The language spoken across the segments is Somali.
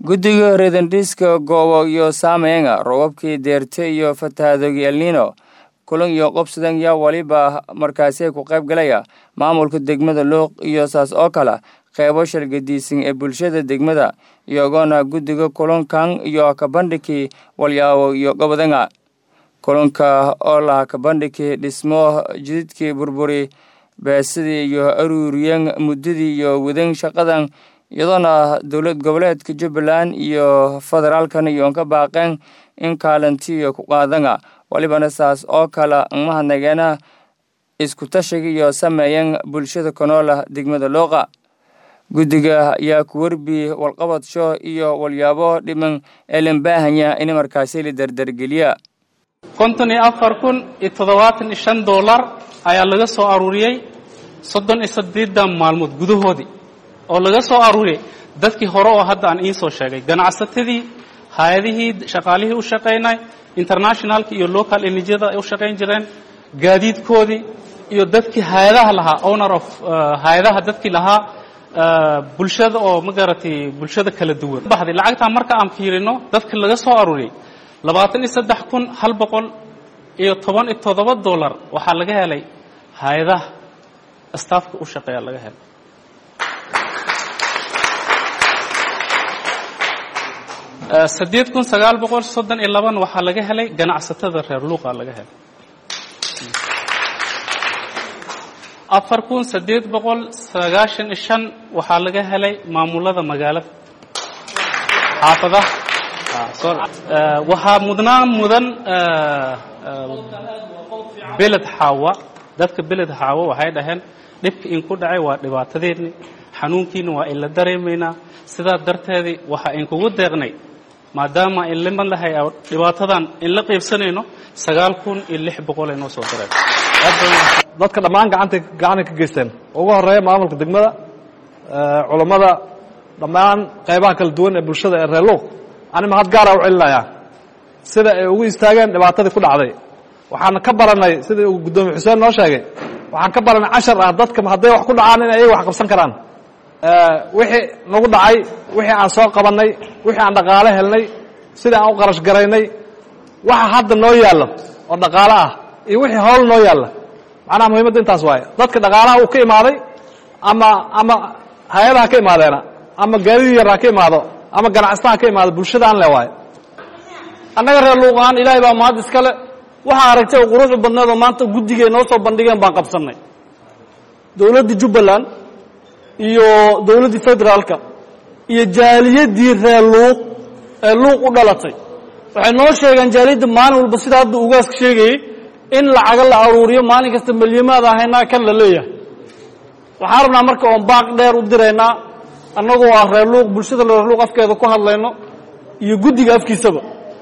guddiga redandhiska goobo iyo saameynga robabkii deerte iyo fatahaadoogi elnino kulan iyo qobsadan yaa waliba markaasi ku qayb galaya maamulka degmada luuq iyo saas oo kale qeybo shalgadiisan ee bulshada degmada iyagoona guddiga kulankan iyo kabandhigii walyaabo iyo gobodanga kulanka oo laha kabandhigii dhismo jididkii burburi beesadii iyo aruuriyan muddadii iyo wadan shaqadan iyadoona dowlad goboleedka jubbaland iyo federaalkan iyoon ka baaqeen in kaalintiiyo ku qaadanga walibana saas oo kale mahadnageena isku tashiga iyo sameeyan bulshada konoola degmada looqa guddiga ayaa ku werbi walqabadsho iyo walyaabo dhiman ee lambaahanya in markaasi la dardargeliya konton iyo afar kun iyo toddobaatan iyo shan dollar ayaa laga soo aruuriyey soddon iyo saddeedan maalmood gudahoodii oo laga soo aruuriyey dadkii hore oo hadda aan iin soo sheegay ganacsatadii hay-adihii shaqaalihii u shaqaynay internationalka iyo local enijyada ay u shaqayn jireen gaadiidkoodii iyo dadkii hay-adaha lahaa owner of hay-adaha dadkii lahaa bulshada oo ma garatay bulshada kala duwan baxday lacagtaa marka aan fiirino dadka laga soo aruuriyey labaatan iyo saddex kun hal boqol iyo toban iyo toddoba dollar waxaa laga helay hay-adaha staafka u shaqeeya laga helay saddeed kun sagaal boqol soddon iyo laban waxaa laga helay ganacsatada reer luuqa laga helay afar kun saddeed boqol sagaashan iyo shan waxaa laga helay maamulada magaalada xaafadaha waxaa mudnaan mudan beled xaawa dadka beled xaawa waxay dhaheen dhibka in ku dhacay waa dhibaatadeedni xanuunkiina waa in la dareemaynaa sidaa darteedii waxaa inkugu deeqnay maadaama in liman lahay dhibaatadan in la qaybsanayno sagaal kun iyo lix boqol ay noo soo dareen dadka dhammaan gacanta gacanay ka geysteen ugu horeeya maamulka degmada culammada dhammaan qaybaha kala duwan ee bulshada ee reer luuq ani mahad gaara u celinayaa sida ay ugu istaageen dhibaatadii ku dhacday waxaan ka baranay sidii uu guddoomiye xuseen noo sheegay waxaan ka baranay cashar ah dadka hadday wax ku dhacaan inay ayaga wax qabsan karaan wixii nagu dhacay wixii aan soo qabannay wixii aan dhaqaale helnay sidii aan u qarash garaynay waxa hadda noo yaallo oo dhaqaale ah iyo wixii howl noo yaalla macnaha muhiimadda intaas waaye dadka dhaqaalaha uu ka imaaday ama ama hay-adaha ka imaadeena ama gaadidii yarha ka imaado ama ganacsataa ka imaado bulshadaan le waaye annaga reer luuqahaan ilaahay baa mahad iskale waxaa aragtay oo quruxu badneed oo maanta guddigay noo soo bandhigeen baan qabsannay dowladdii jubbaland iyo dowladdii federaalka iyo jaaliyaddii reer luuq ee luuq u dhalatay waxay noo sheegeen jaaliyadda maalin walba sida hadda ugaaska sheegayey in lacaga la aruuriyo maalin kasta milyamaad ahaynaa kan la leeyahay waxaan rabnaa marka oon baaq dheer u diraynaa annagoo ah reer luuq bulshada reer luuq afkeeda ku hadlayno iyo guddiga afkiisaba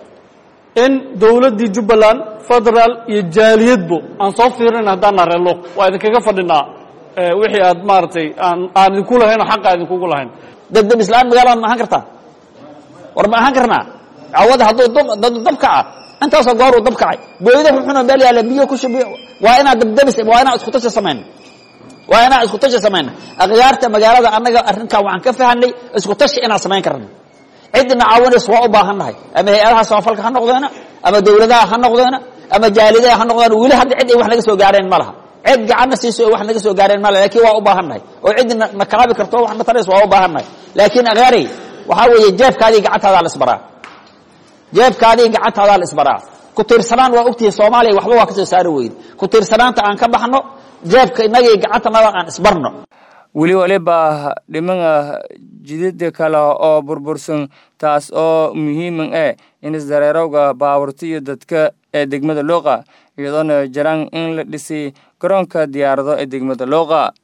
in dowladdii jubbaland federaal iyo jaaliyadbo aan soo fiirinayna haddaanaa reer luuq waa idinkaga fadhinaa wixii aad maaragtay aan aan idinku lahayn oo xaqa idinkugu lahayn degdeg islaan magaalada ma ahaan kartaa war ma ahaan karnaa cawada hadduu dab kaca intaasoo goor uu dab kacay booyada xunxuna meel yaalla biyo ku shubiyo waa inaad dabdabis waa inaan isku tashi samayna waa inaan isku tashi samayna akhyaarta magaalada annaga arrinkan waxaan ka fahanay isku tashi inaan samayn karno ciddina caawinays waa u baahan nahay ama hay-adaha samafalka ha noqdeena ama dowladaha ha noqdeena ama jaalidaha ha noqdeena weli hadda cid ay wax naga soo gaareen ma laha cid gacanna siiso wax naga soo gaareen male lakin waa u baahan nahay oo ciddi na kalaabi karto wax na tarays waa u baahan nahay laakiin akhyaaray waxaa weeye jeefkaadii gacantaadaa la isbaraa jeefkaadii gacantaadaa la isbaraa ku tiirsanaan waa ogtihi soomaaliya waxba waa ka soo saari weyde ku tiirsanaanta aan ka baxno jeefka innagii gacantanada aan isbarno weli waliba dhimana jidada kale oo burbursan taas oo muhiiman eh in isdareerowga baaburta iyo dadka ee degmada looqa iyadoona jiraan in la dhisay garoonka diyaarado ee degmada looqa